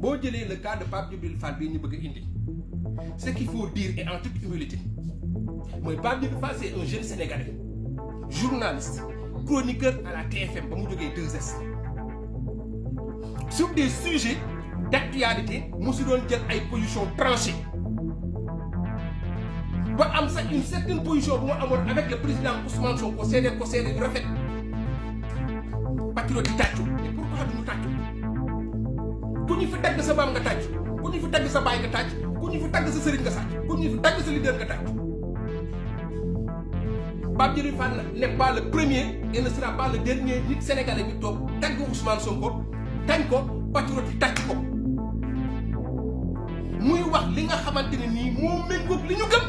boo jëlee le cas de Pape Djibril Fall bii ñu bëgg a indi ce qu'il faut dire et en toute humilité mooy Pape Djibril Fall c'est un jeune sénégalais journaliste chroniqueur à la TFM ba mu jógee 2S sur des sujets d'actualité mu si doon jël ay positions tranchées ba am sax une certaine position bu ma amoon avec le président Ousmane Sonko seede ko seede yu rafet patriote yi tàccu et pourquoi du ñu tàccu ku ñu fi tagg sa maam nga tàcc ku ñu fi tagg sa baay nga tàcc ku ñu fi tagg sa sëriñ nga sàcc ku ñu fi tagg sa leader nga tàcc Pape Djibril Fall n'est pas le premier et ne sera pas le dernier nit sénégalais bi toog tagg Ousmane Sonko tañ ko patriote yi tàcc ko muy wax li nga xamante ne nii moo méngoog li ñu gëm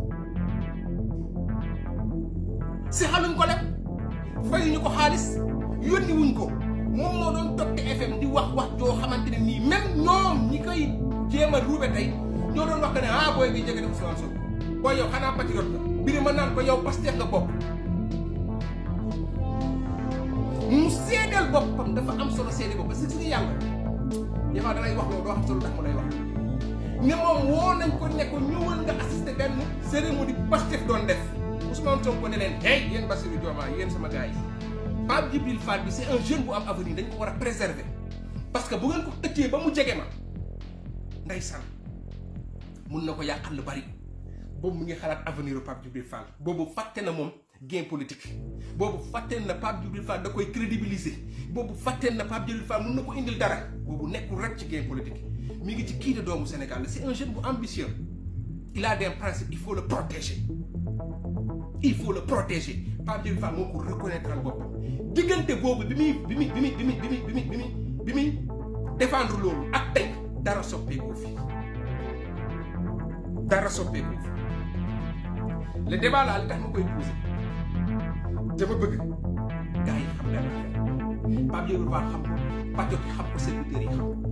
si xaluñ ko leb fayuñu ko xaalis yónni wuñ ko moom moo doon toog TFM di wax wax joo xamante ne nii même ñoom ñi koy jéem a ruube tey ñoo doon wax que ne ah booy bi jege na Ousmane Sonko booy yow xanaa patriote la biri ma naan ko yow Pastef nga bopp mu seedeel boppam dafa am solo seede bopp parce que si yàlla des fois dalay wax loolu doo xam solo tax mu lay wax ne moom woo nañ ko ne ko ñëwal nga assister benn cérémonie Pastef doon def Ousmane Sonko ne leen hey yéen Bassirou Diomaye yéen sama gars yi Pape Djibril Fall bi c'est un jeune bu am avenir dañ ko war a préserver parce que bu ngeen ko tëccee ba mu jege ma ndeysaan mun na ko yàqal lu bari boobu mu ngi xalaat avenir u Pape Djibril Fall boobu fàtte na moom gain politique boobu fàtte na Pape Djibril Fall da koy crédibiliser boobu fàtte na Pape Djibril Fall mun na ko indil dara boobu nekkul rek ci gain politique mi ngi ci kii de doomu Sénégal c'est un jeune bu ambitieux il a des principes il faut le protéger il faut le protéger Pape Djibril Fall moo ko reconnaître boppam diggante boobu bi muy bi muy bi muy bi muy bi muy bi muy bi muy bi muy défendre loolu ak tey dara soppeekoo fi dara soppeekoo fi le débat là li tax ma koy poser dama bëgg gars yi xam dara Pape Djibril Fall xam ko patriote yi xam ko serviteurs yi xam ko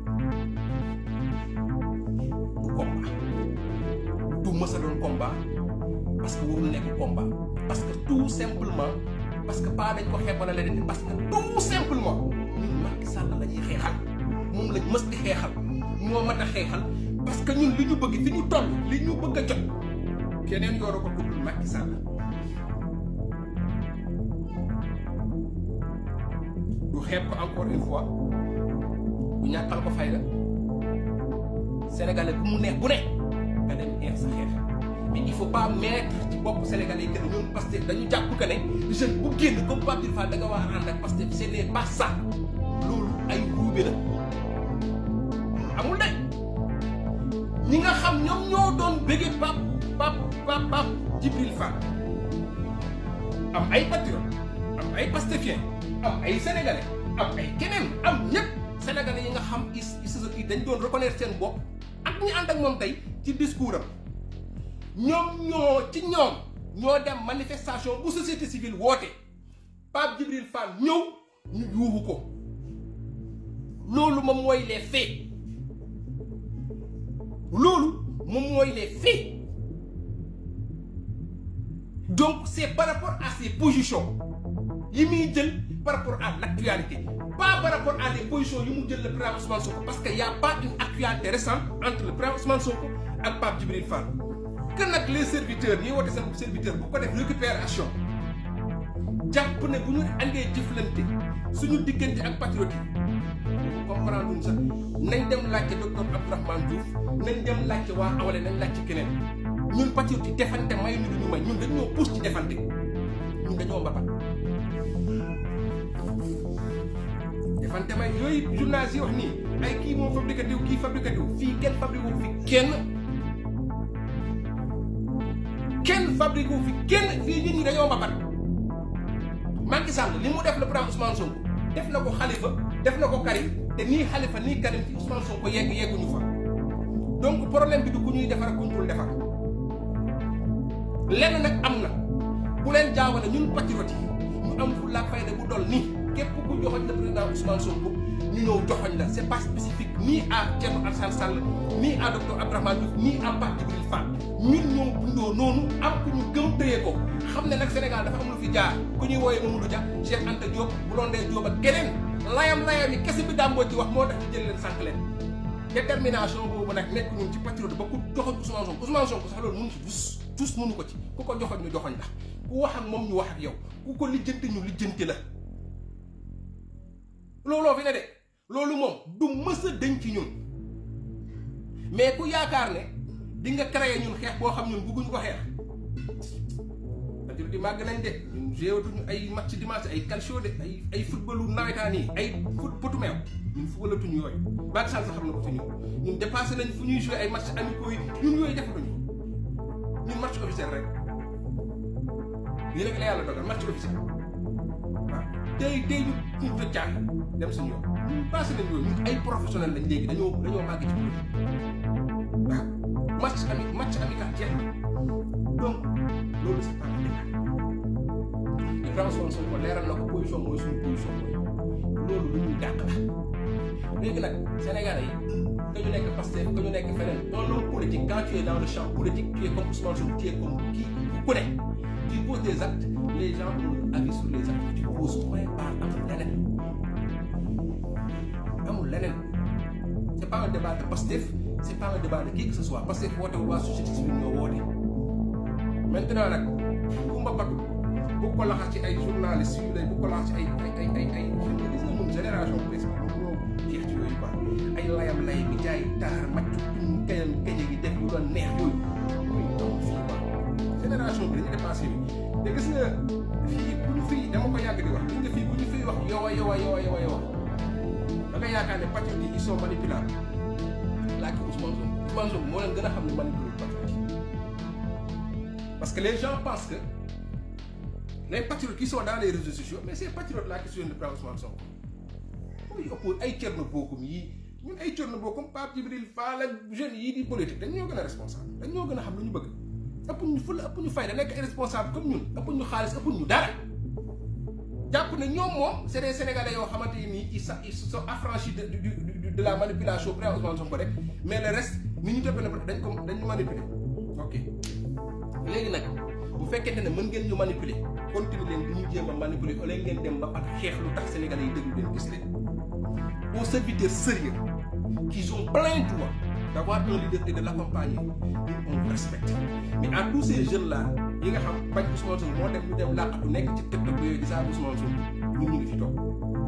du combat du mës a doon combat parce que warul nekk combat parce que tout simplement parce que pas dañ ko xeebal a leneen parce que tout simplement ñun Macky Sall la ñuy xeexal moom lañ mës di xeexal moo mat a xeexal parce que ñun li ñu bëgg fi ñu toll li ñu bëgg a jot keneen yooro ko tuddul Macky Sall du xeeb ko encore une fois bu ñàkkal ko fayda sénégalais bu mu neex bu ne nga dem xeex sa xeex mais il faut pas mettre ci bopp sénégalais yi que ne ñun Pastef dañu jàpp que ne jeune bu génn comme Pape Djibril Fall da nga war a ànd ak Pastef ce n'est pas ça loolu ay ruube la amul de ñi nga xam ñoom ñoo doon bëggee Pape Pape Pape Pape Djibril Fall am ay patriotes am ay Pastefien am ay sénégalais am ay keneen am ñëpp sénégalais yi nga xam is is dañ doon reconnaître seen bopp ak ñi ànd ak moom tey ci discours am ñoom ñoo ci ñoom ñoo dem manifestation bu société civile woote Pape Djibril Fall ñëw ñu yuuxu ko loolu moom mooy les faits loolu moom mooy les faits donc c'est par rapport à ses positions yi muy jël par rapport à l'actualité pas par rapport à des positions yi mu jël le président Ousmane Sonko parce que y a pas une actualité récente entre le président Ousmane Sonko ak Pape Djibril Fall que nag les serviteurs ñi woote seen serviteur bu ko def récupération jàpp ne bu ñu andee jëflante suñu diggante ak patriote yi comprendre luñ sax nañ dem laajte docteur Abdourahmane Diouf nañ dem laajte waa awale nañ laajte keneen ñun patriote yi defante may ñu duñu may ñun dañoo pousse ci defante ñun dañoo mbapat defante may yooyu journaliste yi wax nii ay kii moo fabriqué diw kii fabriqué diw fii kenn fabriqué wu fi kenn kenn fabriqué wu fi kenn fii nit ñi dañoo mbapat Macky Sall li mu def le président Ousmane Sonko def na ko Khalifa def na ko Karim te nii Khalifa nii Karim fi Ousmane Sonko yegg yegguñu fa donc problème bi du ku ñuy defar ak ku ñu dul defar lenn nag am na bu leen jaawale ñun patriote yi ñu am fu la fayda bu dol nii képp ku joxoñ le président Ousmane Sonko ñu ñëw joxoñ la c'est pas spécifique ni à Thierno Alassane Sall ni à docteur Abdourahmane Diouf ni à Pape Djibril Fall ñun ñoo bindoo noonu am ku ñu gëm tëye ko xam ne nag Sénégal dafa am lu fi jaar ku ñuy wooyee Mamadou Dia Cheikh Anta Diop Blondin Diop ak keneen layam layam yi kese bi dàmboo ci wax moo tax ñu jël leen sànq leen détermination boobu nag nekk ñun ci patriote ba ku joxoon Ousmane Sonko Ousmane Sonko sax loolu mënu ci dus dus mënu ko ci ku ko joxoon ñu joxoñ la ku wax ak moom ñu wax ak yow ku ko lijjanti ñu lijjanti la looloo fi ne de loolu moom du mës a dañ ci ñun mais ku yaakaar ne di nga créer ñun xeex boo xam ñun bëgguñ ko xeex patriote yi màgg nañ de ñun géewatuñu ay match dimanche ay calcio de ay ay footballu nawetaan yi ay foot potu meew ñun footballatuñu yooyu Macky Sall sax xam na ko ci ñun ñun dépassé nañ fu ñuy joué ay match amicaux yi ñun yooyu defatuñu ñun match officiel rek lii rek la yàlla dogal match officiel waaw tey tey ñu ñu fa caax dem suñu yoon ñun passé nañ yooyu ñun ay professionnel lañ léegi dañoo dañoo màgg ci politique waaw match ami match amical jeex na donc loolu c'est pas Ibrahima Ousmane Sonko leeral na ko position mooy suñu position mooy loolu lu ñuy dàq la léegi nag Sénégalais yi que ñu nekk Pastef que ñu nekk feneen dans le politique quand tu es dans le champ politique tu es comme Ousmane Sonko tu es comme kii ku ne tu poses des actes les gens ont avis sur les actes que tu poses point barre amul leneen amul leneen c'est pas un débat de Pastef c'est pas un débat de qui que ce soit Pastef woote waa société civile ñoo woote maintenant nag Kumba Batu bu ko laxas ci ay journalistes yu lay bu ko laxas ci ay ay ay ay ay gis nga moom génération président ñoo jeex ci yooyu quoi ay layam lay bi jaay taar macc kayam kaje gi def lu doon neex yooyu yooyu taw fii quoi génération bi dañu dépassé bi te gis nga fii bu ñu fii dama ko yàgg di wax gis nga fii bu ñu fii wax yow a yow a yow a yow a yow da nga yaakaar ne patriote yi ils sont manipulables laaj ko Ousmane Sonko Ousmane Sonko moo leen gën a xam ne manipulé patriote yi parce que les gens pensent que les patriotes qui sont dans les réseaux sociaux mais ces patriotes là qui sont de prendre Ousmane Sonko mooy ëpp ay Thierno Bocoum yii ñun ay Thierno Bocoum Pape Djibril Fall ak jeunes yii di politique dañ ñoo gën a responsable dañ ñoo gën a xam lu ñu bëgg ëpp ñu fula ëpp ñu fayda nekk ay responsable comme ñun ëpp ñu xaalis ëpp ñu dara jàpp ne ñoom moom c'est des sénégalais yoo xamante ni ils sa ils sont affranchis de de de de la manipulation près Ousmane Sonko rek mais le reste ni ñu toppee ne dañ ko dañ ñu manipuler ok léegi nag bu fekkente ne mën ngeen ñu manipuler continuer leen di ñu jéem a manipuler wala ngeen dem ba ak xeex lu tax sénégalais yi déglu leen gis leen aux serviteurs sérieux qui ont plein droit d'avoir un leader et de l'accompagner ñun on respecte mais à tous ces jeunes là yi nga xam bañ Ousmane Sonko moo dem ñu dem làqatu nekk ci TikTok yooyu di saa Ousmane Sonko ñun ñu ngi fi toog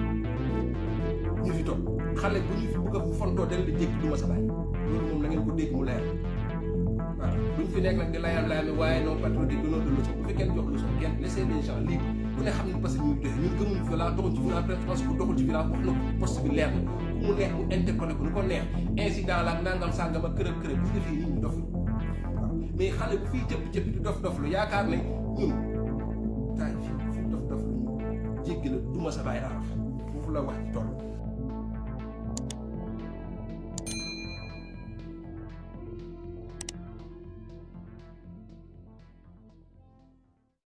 ñu fi toog xale bu ñu fi bëgg a fontoo del di jékki du ma sa bàyyi loolu moom la ngeen ko dégg mu leer waaw duñ fi nekk nag di layam layam waaye non patriote donnoo de leçon bu fi kenn jox leçon kenn laissez les gens libres ku ne xam ne parce que ñuy doxe ñun gëmuñu violence doxul ci violence parce que doxul ci violence wax na ko poste bi leer na ku mu neex mu interpellé ko nu ko neex incident la ak nangam sàngam ak kërëb kërëb gis nga fii nit ñi dof waaw mais xale bu fiy cëpp cëpp di dof dof lu yaakaar ne ñun taay fii fi dof dof lu ñu jéggi la duma sa bàyyi araf foofu la wax ci toll